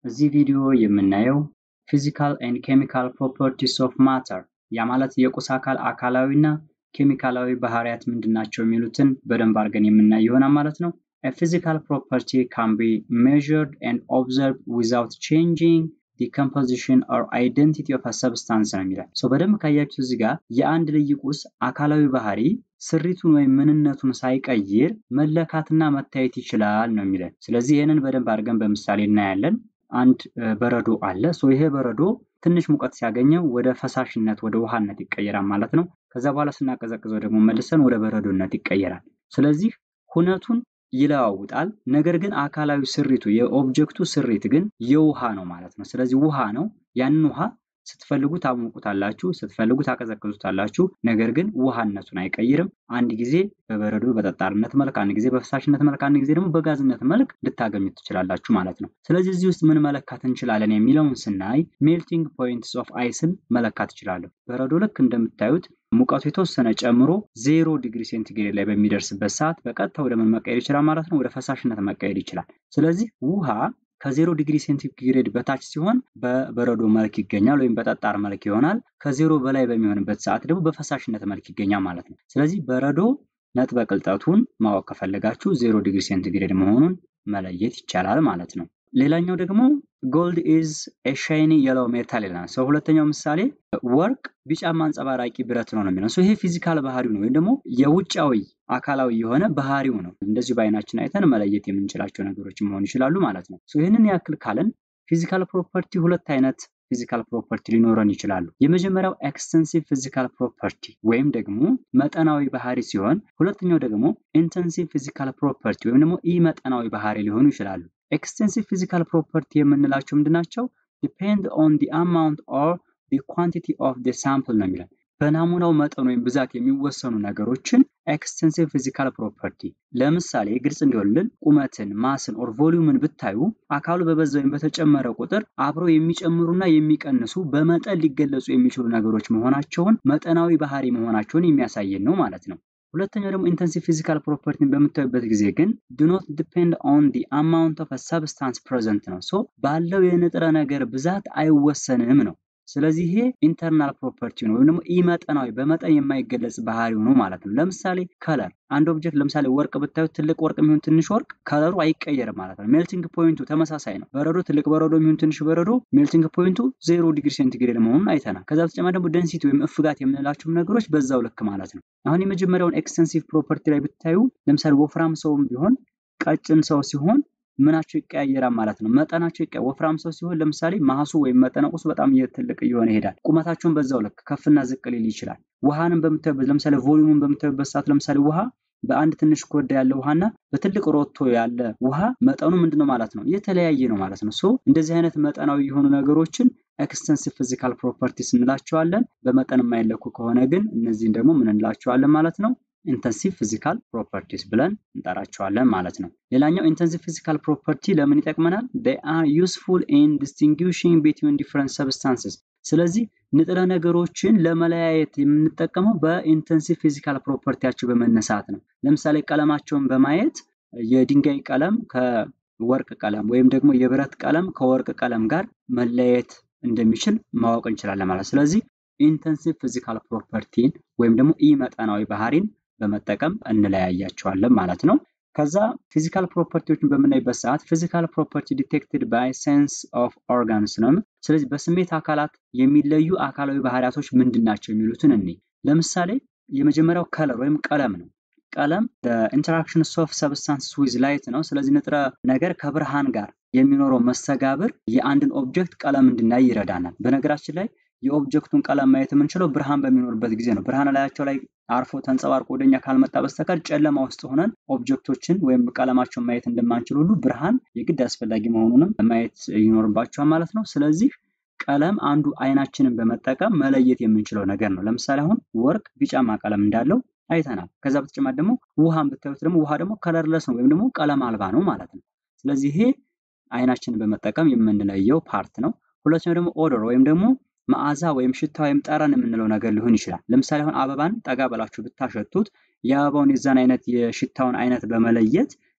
እዚህ ቪዲዮ የምናየው ፊዚካል ኤንድ ኬሚካል ፕሮፐርቲስ ኦፍ ማተር ያ ማለት የቁስ አካል አካላዊ እና ኬሚካላዊ ባህሪያት ምንድናቸው የሚሉትን በደንብ አድርገን የምናይ ይሆናል ማለት ነው። A physical property can be measured and observed without changing the composition or identity of a substance ነው የሚላል። ሶ በደንብ ካያችሁ እዚህ ጋር የአንድ ልዩ ቁስ አካላዊ ባህሪ ስሪቱን ወይም ምንነቱን ሳይቀይር መለካትና መታየት ይችላል ነው የሚለን። ስለዚህ ይህንን በደንብ አድርገን በምሳሌ እናያለን። አንድ በረዶ አለ። ሶ ይሄ በረዶ ትንሽ ሙቀት ሲያገኘው ወደ ፈሳሽነት ወደ ውሃነት ይቀየራል ማለት ነው። ከዛ በኋላ ስናቀዘቅዘው ደግሞ መልሰን ወደ በረዶነት ይቀየራል። ስለዚህ ሁነቱን ይለዋውጣል። ነገር ግን አካላዊ ስሪቱ የኦብጀክቱ ስሪት ግን የውሃ ነው ማለት ነው። ስለዚህ ውሃ ነው። ያንን ውሃ ስትፈልጉ ታሞቁታላችሁ፣ ስትፈልጉ ታቀዘቅዙታላችሁ። ነገር ግን ውሃነቱን አይቀይርም። አንድ ጊዜ በበረዶ በጠጣርነት መልክ፣ አንድ ጊዜ በፈሳሽነት መልክ፣ አንድ ጊዜ ደግሞ በጋዝነት መልክ ልታገኙት ትችላላችሁ ማለት ነው። ስለዚህ እዚህ ውስጥ ምን መለካት እንችላለን የሚለውን ስናይ ሜልቲንግ ፖይንትስ ኦፍ አይስን መለካት እችላለሁ። በረዶ ልክ እንደምታዩት ሙቀቱ የተወሰነ ጨምሮ ዜሮ ዲግሪ ሴንቲግሬድ ላይ በሚደርስበት ሰዓት በቀጥታ ወደ ምን መቀየር ይችላል ማለት ነው? ወደ ፈሳሽነት መቀየር ይችላል። ስለዚህ ውሃ ከዜሮ ዲግሪ ሴንቲግሬድ በታች ሲሆን በበረዶ መልክ ይገኛል ወይም በጠጣር መልክ ይሆናል። ከዜሮ በላይ በሚሆንበት ሰዓት ደግሞ በፈሳሽነት መልክ ይገኛል ማለት ነው። ስለዚህ በረዶ ነጥበ ቅልጠቱን ማወቅ ከፈለጋችሁ ዜሮ ዲግሪ ሴንቲግሬድ መሆኑን መለየት ይቻላል ማለት ነው። ሌላኛው ደግሞ ጎልድ ኢዝ ኤ ሻይኒ የለው ሜታል ይለናል። ሰው ሁለተኛው ምሳሌ ወርቅ ቢጫማ አንጸባራቂ ብረት ነው ነው የሚለው ይሄ ፊዚካል ባህሪው ነው ወይም ደግሞ የውጫዊ አካላዊ የሆነ ባህሪው ነው። እንደዚሁ በአይናችን አይተን መለየት የምንችላቸው ነገሮች መሆኑ ይችላሉ ማለት ነው። ይህንን ያክል ካለን ፊዚካል ፕሮፐርቲ ሁለት አይነት ፊዚካል ፕሮፐርቲ ሊኖረን ይችላሉ። የመጀመሪያው ኤክስተንሲቭ ፊዚካል ፕሮፐርቲ ወይም ደግሞ መጠናዊ ባህሪ ሲሆን፣ ሁለተኛው ደግሞ ኢንተንሲቭ ፊዚካል ፕሮፐርቲ ወይም ደግሞ ኢ መጠናዊ ባህሪ ሊሆኑ ይችላሉ። ኤክስቴንሲቭ ፊዚካል ፕሮፐርቲ የምንላቸው ምንድናቸው? ዲፔንድ ኦን ዲ አማውንት ኦር ዲ ኳንቲቲ ኦፍ ዲ ሳምፕል ነው የሚለን በናሙናው መጠን ወይም ብዛት የሚወሰኑ ነገሮችን ኤክስቴንሲቭ ፊዚካል ፕሮፐርቲ። ለምሳሌ ግልጽ እንዲሆንልን ቁመትን፣ ማስን ኦር ቮሊዩምን ብታዩ አካሉ በበዛ ወይም በተጨመረ ቁጥር አብረው የሚጨምሩና የሚቀንሱ በመጠን ሊገለጹ የሚችሉ ነገሮች መሆናቸውን መጠናዊ ባህሪ መሆናቸውን የሚያሳየን ነው ማለት ነው። ሁለተኛው ደግሞ ኢንተንሲቭ ፊዚካል ፕሮፐርቲን በምታዩበት ጊዜ ግን ዱ ኖት ዲፔንድ ኦን ዲ አማውንት ኦፍ ሰብስታንስ ፕሬዘንት ነው። ሶ ባለው የንጥረ ነገር ብዛት አይወሰንም ነው። ስለዚህ ይሄ ኢንተርናል ፕሮፐርቲ ነው ወይም ደግሞ ኢመጠናዊ በመጠን የማይገለጽ ባህሪው ነው ማለት ነው። ለምሳሌ ከለር አንድ ኦብጀክት ለምሳሌ ወርቅ ብታዩት ትልቅ ወርቅ የሚሆን ትንሽ ወርቅ ከለሩ አይቀየርም ማለት ነው። ሜልቲንግ ፖይንቱ ተመሳሳይ ነው። በረዶ ትልቅ በረዶ የሚሆን ትንሽ በረዶ ሜልቲንግ ፖይንቱ ዜሮ ዲግሪ ሴንቲግሬድ መሆኑን አይተናል። ከዛ በተጨማሪ ደግሞ ደንሲቲ ወይም እፍጋት የምንላቸውም ነገሮች በዛው ልክ ማለት ነው። አሁን የመጀመሪያውን ኤክስተንሲቭ ፕሮፐርቲ ላይ ብታዩ ለምሳሌ ወፍራም ሰውም ቢሆን ቀጭን ሰው ሲሆን ምናቸው ይቀያየራል ማለት ነው። መጠናቸው ይቀያ ወፍራም ሰው ሲሆን ለምሳሌ ማሱ ወይም መጠነ ቁሱ በጣም ትልቅ እየሆነ ይሄዳል። ቁመታቸውን በዛው ልክ ከፍና ዝቅ ሊል ይችላል። ውሃንም በምታዩበት ለምሳሌ ቮሊዩምን በምታዩበት ሰዓት ለምሳሌ ውሃ በአንድ ትንሽ ኮዳ ያለ ውሃና በትልቅ ሮቶ ያለ ውሃ መጠኑ ምንድነው ማለት ነው? የተለያየ ነው ማለት ነው። ሶ እንደዚህ አይነት መጠናዊ የሆኑ ነገሮችን ኤክስተንሲቭ ፊዚካል ፕሮፐርቲስ እንላቸዋለን። በመጠን የማይለኩ ከሆነ ግን እነዚህን ደግሞ ምን እንላቸዋለን ማለት ነው? ኢንተንሲቭ ፊዚካል ፕሮፐርቲስ ብለን እንጠራቸዋለን ማለት ነው። ሌላኛው ኢንተንሲቭ ፊዚካል ፕሮፐርቲ ለምን ይጠቅመናል? they are useful in distinguishing between different substances ስለዚህ ንጥረ ነገሮችን ለመለያየት የምንጠቀመው በኢንተንሲቭ ፊዚካል ፕሮፐርቲያቸው በመነሳት ነው። ለምሳሌ ቀለማቸውን በማየት የድንጋይ ቀለም ከወርቅ ቀለም ወይም ደግሞ የብረት ቀለም ከወርቅ ቀለም ጋር መለያየት እንደሚችል ማወቅ እንችላለን ማለት ስለዚህ ኢንተንሲቭ ፊዚካል ፕሮፐርቲን ወይም ደግሞ ኢ መጠናዊ ባህሪን በመጠቀም እንለያያቸዋለን ማለት ነው። ከዛ ፊዚካል ፕሮፐርቲዎችን በምናይበት ሰዓት ፊዚካል ፕሮፐርቲ ዲቴክትድ ባይ ሴንስ ኦፍ ኦርጋንስ ነው። ስለዚህ በስሜት አካላት የሚለዩ አካላዊ ባህሪያቶች ምንድን ናቸው የሚሉትን እኔ ለምሳሌ የመጀመሪያው ከለር ወይም ቀለም ነው። ቀለም ኢንተራክሽን ኦፍ ሰብስታንስ ዊዝ ላይት ነው። ስለዚህ ንጥረ ነገር ከብርሃን ጋር የሚኖረው መስተጋብር የአንድን ኦብጀክት ቀለም እንድናይ ይረዳናል። በነገራችን ላይ የኦብጀክቱን ቀለም ማየት የምንችለው ብርሃን በሚኖርበት ጊዜ ነው። ብርሃን ላያቸው ላይ አርፎ ተንጸባርቆ ወደኛ ካልመጣ በስተቀር ጨለማ ውስጥ ሆነን ኦብጀክቶችን ወይም ቀለማቸውን ማየት እንደማንችል ሁሉ ብርሃን የግድ አስፈላጊ መሆኑንም ማየት ይኖርባቸዋል ማለት ነው። ስለዚህ ቀለም አንዱ አይናችንን በመጠቀም መለየት የምንችለው ነገር ነው። ለምሳሌ አሁን ወርቅ ቢጫማ ቀለም እንዳለው አይተናል። ከዛ በተጨማሪ ደግሞ ውሃን ብታዩት ደግሞ ውሃ ደግሞ ከለርለስ ነው ወይም ደግሞ ቀለም አልባ ነው ማለት ነው። ስለዚህ ይሄ አይናችንን በመጠቀም የምንለየው ፓርት ነው። ሁለተኛው ደግሞ ኦዶር ወይም ደግሞ መዓዛ ወይም ሽታ ወይም ጠረን የምንለው ነገር ሊሆን ይችላል። ለምሳሌ አሁን አበባን ጠጋ ብላችሁ ብታሸቱት የአበባውን የዛን አይነት የሽታውን አይነት በመለየት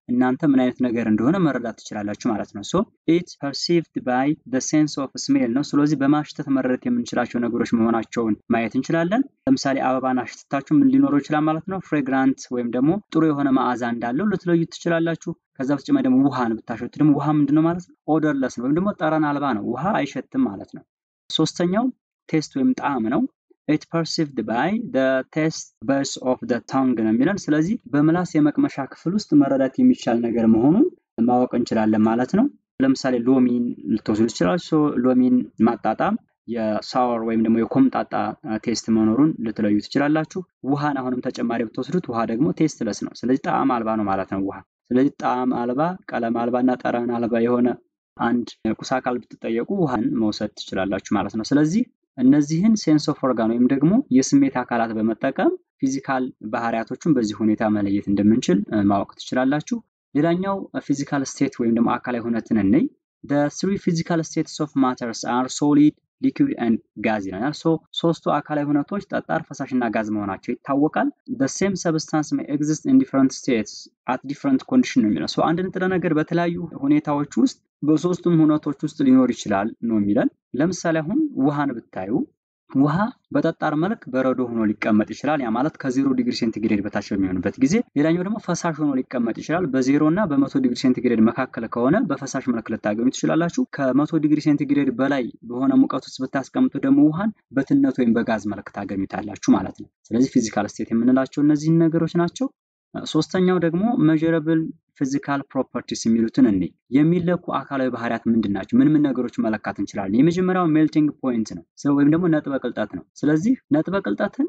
እናንተ ምን አይነት ነገር እንደሆነ መረዳት ትችላላችሁ ማለት ነው። ሶ ኢት ፐርሲቭድ ባይ ዘ ሴንስ ኦፍ ስሜል ነው። ስለዚህ በማሽተት መረዳት የምንችላቸው ነገሮች መሆናቸውን ማየት እንችላለን። ለምሳሌ አበባን አሽትታችሁ ምን ሊኖረው ይችላል ማለት ነው። ፍሬግራንት ወይም ደግሞ ጥሩ የሆነ መዓዛ እንዳለው ልትለዩት ትችላላችሁ። ከዛ በተጨማሪ ደግሞ ውሃን ብታሸቱ ደግሞ ውሃ ምንድን ነው ማለት ነው? ኦደርለስ ነው ወይም ደግሞ ጠረን አልባ ነው። ውሃ አይሸትም ማለት ነው። ሶስተኛው ቴስት ወይም ጣዕም ነው። ኢት ፐርሲቭድ ባይ ቴስት በርስ ኦፍ ታንግ ነው የሚለን። ስለዚህ በምላስ የመቅመሻ ክፍል ውስጥ መረዳት የሚቻል ነገር መሆኑን ማወቅ እንችላለን ማለት ነው። ለምሳሌ ሎሚን ልትወስዱ ትችላላችሁ። ሎሚን ማጣጣም የሳወር ወይም ደግሞ የኮምጣጣ ቴስት መኖሩን ልትለዩ ትችላላችሁ። ውሃን አሁንም ተጨማሪ ብትወስዱት ውሃ ደግሞ ቴስትለስ ነው። ስለዚህ ጣዕም አልባ ነው ማለት ነው ውሃ። ስለዚህ ጣዕም አልባ፣ ቀለም አልባ እና ጠረን አልባ የሆነ አንድ ቁስ አካል ብትጠየቁ ውሃን መውሰድ ትችላላችሁ ማለት ነው። ስለዚህ እነዚህን ሴንስ ኦፍ ኦርጋን ወይም ደግሞ የስሜት አካላት በመጠቀም ፊዚካል ባህሪያቶችን በዚህ ሁኔታ መለየት እንደምንችል ማወቅ ትችላላችሁ። ሌላኛው ፊዚካል ስቴት ወይም ደግሞ አካላዊ ሁነትን እንይ። ትሪ ፊዚካል ስቴትስ ኦፍ ማተርስ አር ሶሊድ ሊኩዊድ ኤንድ ጋዝ ይለናል። ሶ ሶስቱ አካላዊ ሁነቶች ጠጣር፣ ፈሳሽ እና ጋዝ መሆናቸው ይታወቃል። ሴም ሰብስታንስ ሜይ ኤግዚስት ኢን ዲፍረንት ስቴትስ አት ዲፍረንት ኮንዲሽን ነው የሚለው። አንድ ንጥረ ነገር በተለያዩ ሁኔታዎች ውስጥ በሶስቱም ሁነቶች ውስጥ ሊኖር ይችላል ነው የሚለን። ለምሳሌ አሁን ውሃን ብታዩ ውሃ በጠጣር መልክ በረዶ ሆኖ ሊቀመጥ ይችላል። ያ ማለት ከዜሮ ዲግሪ ሴንቲግሬድ በታች በሚሆንበት ጊዜ። ሌላኛው ደግሞ ፈሳሽ ሆኖ ሊቀመጥ ይችላል። በዜሮ እና በመቶ ዲግሪ ሴንቲግሬድ መካከል ከሆነ በፈሳሽ መልክ ልታገኙ ትችላላችሁ። ከመቶ ዲግሪ ሴንቲግሬድ በላይ በሆነ ሙቀት ውስጥ ብታስቀምጡ ደግሞ ውሃን በትነት ወይም በጋዝ መልክ ታገኙታላችሁ ማለት ነው። ስለዚህ ፊዚካል ስቴት የምንላቸው እነዚህን ነገሮች ናቸው። ሶስተኛው ደግሞ ሜዠረብል ፊዚካል ፕሮፐርቲስ የሚሉትን እኔ የሚለኩ አካላዊ ባህሪያት ምንድን ናቸው? ምን ምን ነገሮች መለካት እንችላለን? የመጀመሪያው ሜልቲንግ ፖይንት ነው ወይም ደግሞ ነጥበ ቅልጠት ነው። ስለዚህ ነጥበ ቅልጠትን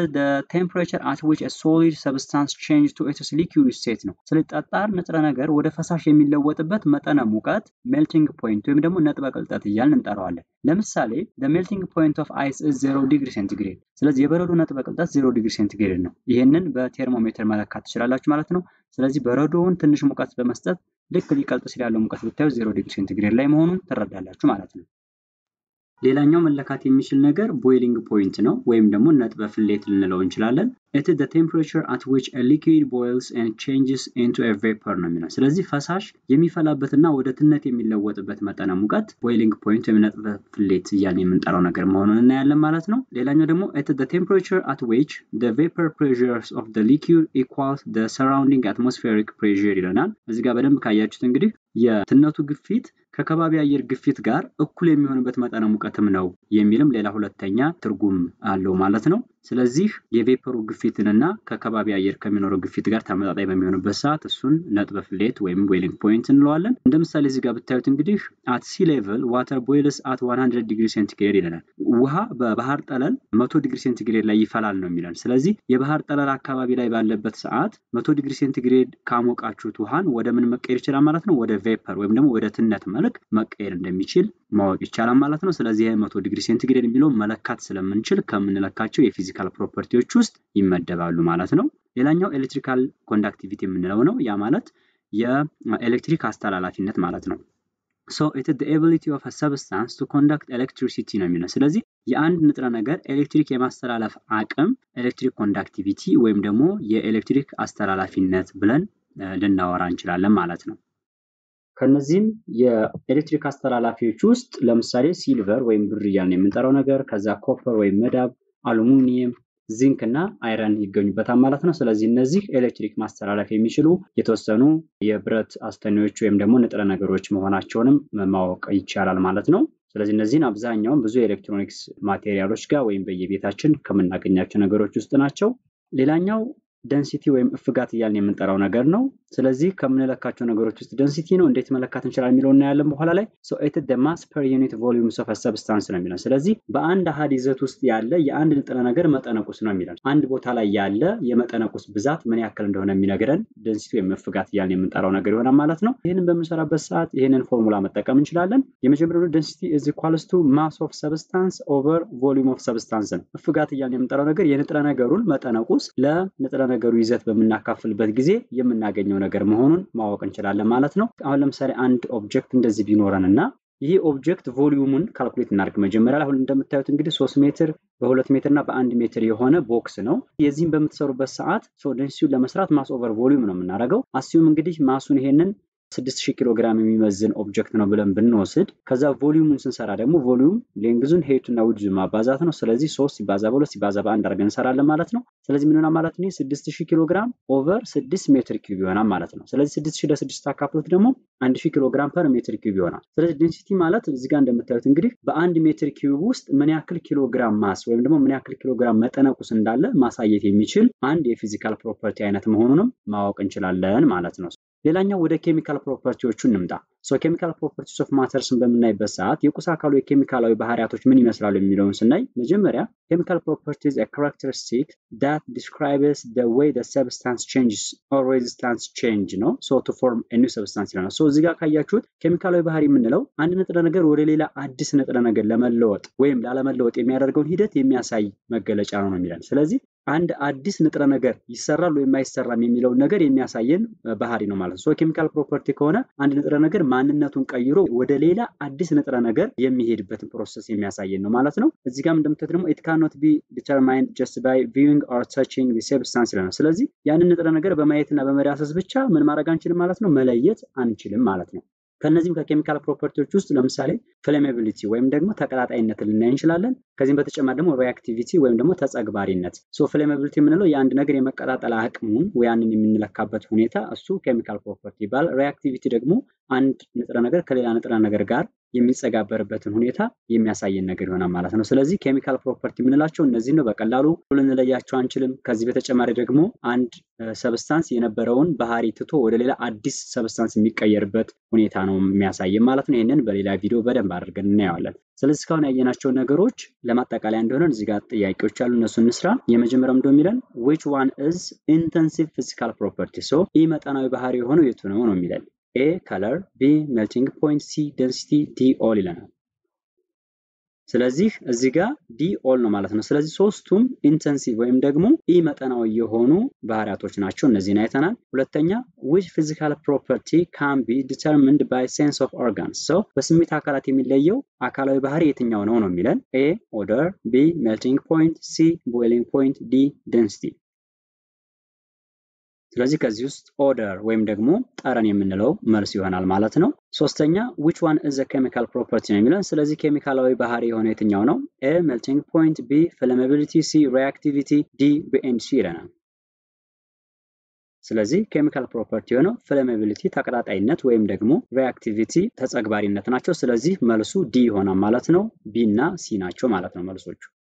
ቴምፕሬቸር አት ዊች ሶሊድ ሰብስታንስ ቼንጅ ቱ ኢትስ ሊኩዊድ ስቴት ነው። ስለዚህ ጠጣር ንጥረ ነገር ወደ ፈሳሽ የሚለወጥበት መጠነ ሙቀት ሜልቲንግ ፖይንት ወይም ደግሞ ነጥበ ቅልጠት እያልን እንጠራዋለን። ለምሳሌ ሜልቲንግ ፖይንት ኦፍ አይስ ዜሮ ዲግሪ ሴንቲግሬድ። ስለዚህ የበረዶ ነጥበ ቅልጠት ዜሮ ዲግሪ ሴንቲግሬድ ነው። ይህንን በቴርሞሜትር መለካት ትችላላችሁ ማለት ነው። ስለዚህ በረዶውን ትንሽ ሙቀት በመስጠት ልክ ሊቀልጥ ሲል ያለው ሙቀት ብታዩ ዜሮ ዲግሪ ሴንቲግሬድ ላይ መሆኑን ትረዳላችሁ ማለት ነው። ሌላኛው መለካት የሚችል ነገር ቦይሊንግ ፖይንት ነው ወይም ደግሞ ነጥበ ፍሌት ልንለው እንችላለን። ኢት ኢዝ ዘ ቴምፕሬቸር አት ዊች ኤ ሊኩዊድ ቦይልስ ኤንድ ቼንጅስ ኢንቱ ኤ ቬፐር ነው የሚለው። ስለዚህ ፈሳሽ የሚፈላበትና ወደ ትነት የሚለወጥበት መጠነ ሙቀት ቦይሊንግ ፖይንት ወይም ነጥበ ፍሌት እያልን የምንጠራው ነገር መሆኑን እናያለን ማለት ነው። ሌላኛው ደግሞ ኢት ኢዝ ዘ ቴምፕሬቸር አት ዊች ዘ ቬፐር ፕሬዠርስ ኦፍ ዘ ሊኩዊድ ኢኳልስ ዘ ሰራውንዲንግ አትሞስፌሪክ ፕሬዠር ይለናል። እዚህ ጋር በደንብ ካያችሁት እንግዲህ የትነቱ ግፊት ከከባቢ አየር ግፊት ጋር እኩል የሚሆንበት መጠነ ሙቀትም ነው የሚልም ሌላ ሁለተኛ ትርጉም አለው ማለት ነው። ስለዚህ የቬፐሩ ግፊትንና ከከባቢ አየር ከሚኖረው ግፊት ጋር ተመጣጣኝ በሚሆንበት ሰዓት እሱን ነጥበ ፍሌት ወይም ቦይሊንግ ፖይንት እንለዋለን። እንደ ምሳሌ እዚህ ጋር ብታዩት እንግዲህ አት ሲ ሌቭል ዋተር ቦይልስ አት 100 ዲግሪ ሴንቲግሬድ ይለናል። ውሃ በባህር ጠለል መቶ ዲግሪ ሴንቲግሬድ ላይ ይፈላል ነው የሚለን። ስለዚህ የባህር ጠለል አካባቢ ላይ ባለበት ሰዓት መቶ ዲግሪ ሴንቲግሬድ ካሞቃችሁት ውሃን ወደ ምን መቀየር ይችላል ማለት ነው? ወደ ቬፐር ወይም ደግሞ ወደ ትነት መልክ መቀየር እንደሚችል ማወቅ ይቻላል ማለት ነው። ስለዚህ መቶ ዲግሪ ሴንቲግሬድ የሚለው መለካት ስለምንችል ከምንለካቸው የፊዚካል ፕሮፐርቲዎች ውስጥ ይመደባሉ ማለት ነው። ሌላኛው ኤሌክትሪካል ኮንዳክቲቪቲ የምንለው ነው። ያ ማለት የኤሌክትሪክ አስተላላፊነት ማለት ነው። ሶ ኢት ኢዝ ዘ ኤቢሊቲ ኦፍ አ ሰብስታንስ ቱ ኮንዳክት ኤሌክትሪሲቲ ነው የሚለው። ስለዚህ የአንድ ንጥረ ነገር ኤሌክትሪክ የማስተላለፍ አቅም ኤሌክትሪክ ኮንዳክቲቪቲ ወይም ደግሞ የኤሌክትሪክ አስተላላፊነት ብለን ልናወራ እንችላለን ማለት ነው። ከነዚህም የኤሌክትሪክ አስተላላፊዎች ውስጥ ለምሳሌ ሲልቨር ወይም ብር እያልን የምንጠራው ነገር ከዛ ኮፐር ወይም መዳብ፣ አሉሚኒየም፣ ዚንክ እና አይረን ይገኙበታል ማለት ነው። ስለዚህ እነዚህ ኤሌክትሪክ ማስተላለፍ የሚችሉ የተወሰኑ የብረት አስተኔዎች ወይም ደግሞ ንጥረ ነገሮች መሆናቸውንም ማወቅ ይቻላል ማለት ነው። ስለዚህ እነዚህን አብዛኛውን ብዙ የኤሌክትሮኒክስ ማቴሪያሎች ጋር ወይም በየቤታችን ከምናገኛቸው ነገሮች ውስጥ ናቸው። ሌላኛው ደንሲቲ ወይም እፍጋት እያልን የምንጠራው ነገር ነው። ስለዚህ ከምንለካቸው ነገሮች ውስጥ ደንሲቲ ነው። እንዴት መለካት እንችላለን የሚለው እናያለን በኋላ ላይ። ኢት ኢዝ ዘ ማስ ፐር ዩኒት ቮሊዩምስ ኦፍ ሰብስታንስ ነው የሚለው። ስለዚህ በአንድ አሃድ ይዘት ውስጥ ያለ የአንድ ንጥረ ነገር መጠነቁስ ነው የሚለው። አንድ ቦታ ላይ ያለ የመጠነቁስ ብዛት ምን ያክል እንደሆነ የሚነግረን ደንሲቲ ወይም እፍጋት እያልን የምንጠራው ነገር ይሆናል ማለት ነው። ይህንን በምንሰራበት ሰዓት ይህንን ፎርሙላ መጠቀም እንችላለን። የመጀመሪያው ደንሲቲ ኢዝ ኢኳልስ ቱ ማስ ኦፍ ሰብስታንስ ኦቨር ቮሊዩም ኦፍ ሰብስታንስ ነው። እፍጋት እያልን የምንጠራው ነገር የንጥረ ነገሩን መጠነቁስ ለንጥረ ነገሩ ይዘት በምናካፍልበት ጊዜ የምናገኘው ነገር መሆኑን ማወቅ እንችላለን ማለት ነው። አሁን ለምሳሌ አንድ ኦብጀክት እንደዚህ ቢኖረን እና ይህ ኦብጀክት ቮሊዩሙን ካልኩሌት እናድርግ። መጀመሪያ ላይ አሁን እንደምታዩት እንግዲህ ሶስት ሜትር በሁለት ሜትር እና በአንድ ሜትር የሆነ ቦክስ ነው። የዚህም በምትሰሩበት ሰዓት ዴንሲቲውን ለመስራት ማስ ኦቨር ቮሊዩም ነው የምናደርገው። አስዩም እንግዲህ ማሱን ይሄንን 6000 ኪሎ ግራም የሚመዝን ኦብጀክት ነው ብለን ብንወስድ ከዛ ቮሊዩሙን ስንሰራ ደግሞ ቮሊዩም ሌንግዙን ሄቱና ዊድዙ ማባዛት ነው። ስለዚህ 3 ሲባዛ በሁለት ሲባዛ በአንድ አድርገን እንሰራለን ማለት ነው። ስለዚህ ምን ይሆናል ማለት ነው? 6000 ኪሎ ግራም ኦቨር 6 ሜትር ኪዩብ ይሆናል ማለት ነው። ስለዚህ 6000 ለ6 አካፍሎት ደግሞ 1000 ኪሎ ግራም ፐር ሜትር ኪዩብ ይሆናል። ስለዚህ ዴንሲቲ ማለት እዚህ ጋር እንደምታዩት እንግዲህ በአንድ ሜትር ኪዩብ ውስጥ ምን ያክል ኪሎ ግራም ማስ ወይም ደግሞ ምን ያክል ኪሎ ግራም መጠነቁስ እንዳለ ማሳየት የሚችል አንድ የፊዚካል ፕሮፐርቲ አይነት መሆኑንም ማወቅ እንችላለን ማለት ነው። ሌላኛው ወደ ኬሚካል ፕሮፐርቲዎቹ እንምጣ። ሶ ኬሚካል ፕሮፐርቲስ ኦፍ ማተርስን በምናይበት ሰዓት የቁስ አካሉ የኬሚካላዊ ባህሪያቶች ምን ይመስላሉ የሚለውን ስናይ መጀመሪያ ኬሚካል ፕሮፐርቲስ ካራክተሪስቲክ ዳት ዲስክራይብስ ደ ዌይ ደ ሰብስታንስ ቼንጅስ ኦር ሬዚስታንስ ቼንጅ ነው ሶ ቱ ፎርም ኒው ሰብስታንስ ይለናል። ሶ እዚህ ጋር ካያችሁት ኬሚካላዊ ባህሪ የምንለው አንድ ንጥረ ነገር ወደ ሌላ አዲስ ንጥረ ነገር ለመለወጥ ወይም ላለመለወጥ የሚያደርገውን ሂደት የሚያሳይ መገለጫ ነው ነው የሚለን ስለዚህ አንድ አዲስ ንጥረ ነገር ይሰራል ወይም አይሰራም የሚለውን ነገር የሚያሳየን ባህሪ ነው ማለት ነው። ሶ ኬሚካል ፕሮፐርቲ ከሆነ አንድ ንጥረ ነገር ማንነቱን ቀይሮ ወደ ሌላ አዲስ ንጥረ ነገር የሚሄድበትን ፕሮሰስ የሚያሳየን ነው ማለት ነው። እዚህ ጋር እንደምታዩት ደግሞ ኢት ካኖት ቢ ዲተርማይንድ ጀስት ባይ ቪዊንግ ኦር ታቺንግ ዲ ሰብስታንስ ይለናል። ስለዚህ ያንን ንጥረ ነገር በማየትና በመዳሰስ ብቻ ምን ማድረግ አንችልም ማለት ነው፣ መለየት አንችልም ማለት ነው። ከነዚህም ከኬሚካል ፕሮፐርቲዎች ውስጥ ለምሳሌ ፍሌሜቢሊቲ ወይም ደግሞ ተቀጣጣይነትን ልናይ እንችላለን። ከዚህም በተጨማሪ ደግሞ ሪአክቲቪቲ ወይም ደግሞ ተጸግባሪነት። ሶ ፍሌሜቢሊቲ የምንለው የአንድ ነገር የመቀጣጠል አቅሙን ያንን የምንለካበት ሁኔታ እሱ ኬሚካል ፕሮፐርቲ ይባላል። ሪአክቲቪቲ ደግሞ አንድ ንጥረ ነገር ከሌላ ንጥረ ነገር ጋር የሚጸጋበርበትን ሁኔታ የሚያሳየን ነገር ይሆናል ማለት ነው። ስለዚህ ኬሚካል ፕሮፐርቲ የምንላቸው እነዚህ ነው። በቀላሉ ልንለያቸው አንችልም። ከዚህ በተጨማሪ ደግሞ አንድ ሰብስታንስ የነበረውን ባህሪ ትቶ ወደ ሌላ አዲስ ሰብስታንስ የሚቀየርበት ሁኔታ ነው የሚያሳየን ማለት ነው። ይህንን በሌላ ቪዲዮ በደንብ አድርገን እናየዋለን። ስለዚህ እስካሁን ያየናቸው ነገሮች ለማጠቃለያ እንደሆነ እዚህ ጋር ጥያቄዎች አሉ፣ እነሱ እንስራ። የመጀመሪያው እንደው የሚለን ዊች ዋን ኢዝ ኢንተንሲቭ ፊዚካል ፕሮፐርቲ፣ ሶ ኢ መጠናዊ ባህሪ የሆነው የቱ ነው ነው የሚለን ኤ ከለር፣ ቢ ሜልቲንግ ፖይንት፣ ሲ ደንሲቲ፣ ዲ ኦል ይለናል። ስለዚህ እዚህ ጋር ዲ ኦል ነው ማለት ነው። ስለዚህ ሶስቱም ኢንተንሲቭ ወይም ደግሞ ኢ መጠናዊ የሆኑ ባህሪያቶች ናቸው። እነዚህን አይተናል። ሁለተኛ ዊች ፊዚካል ፕሮፐርቲ ካን ቢ ዲተርሚንድ ባይ ሴንስ ኦፍ ኦርጋንስ ሰው በስሜት አካላት የሚለየው አካላዊ ባህሪ የትኛው ነው ነው የሚለን ኤ ኦደር፣ ቢ ሜልቲንግ ፖይንት፣ ሲ ቦይሊንግ ፖይንት፣ ዲ ደንሲቲ። ስለዚህ ከዚህ ውስጥ ኦደር ወይም ደግሞ ጠረን የምንለው መልስ ይሆናል ማለት ነው። ሶስተኛ ዊች ዋን ኢዝ ኬሚካል ፕሮፐርቲ ነው የሚለን። ስለዚህ ኬሚካላዊ ባህሪ የሆነ የትኛው ነው? ኤ ሜልቲንግ ፖይንት፣ ቢ ፍላሜቢሊቲ፣ ሲ ሪአክቲቪቲ፣ ዲ ቢኤንድ ሲ ይለናል። ስለዚህ ኬሚካል ፕሮፐርቲ የሆነው ፍላሜቢሊቲ ተቀጣጣይነት ወይም ደግሞ ሪአክቲቪቲ ተጸግባሪነት ናቸው። ስለዚህ መልሱ ዲ ይሆናል ማለት ነው። ቢ እና ሲ ናቸው ማለት ነው መልሶቹ።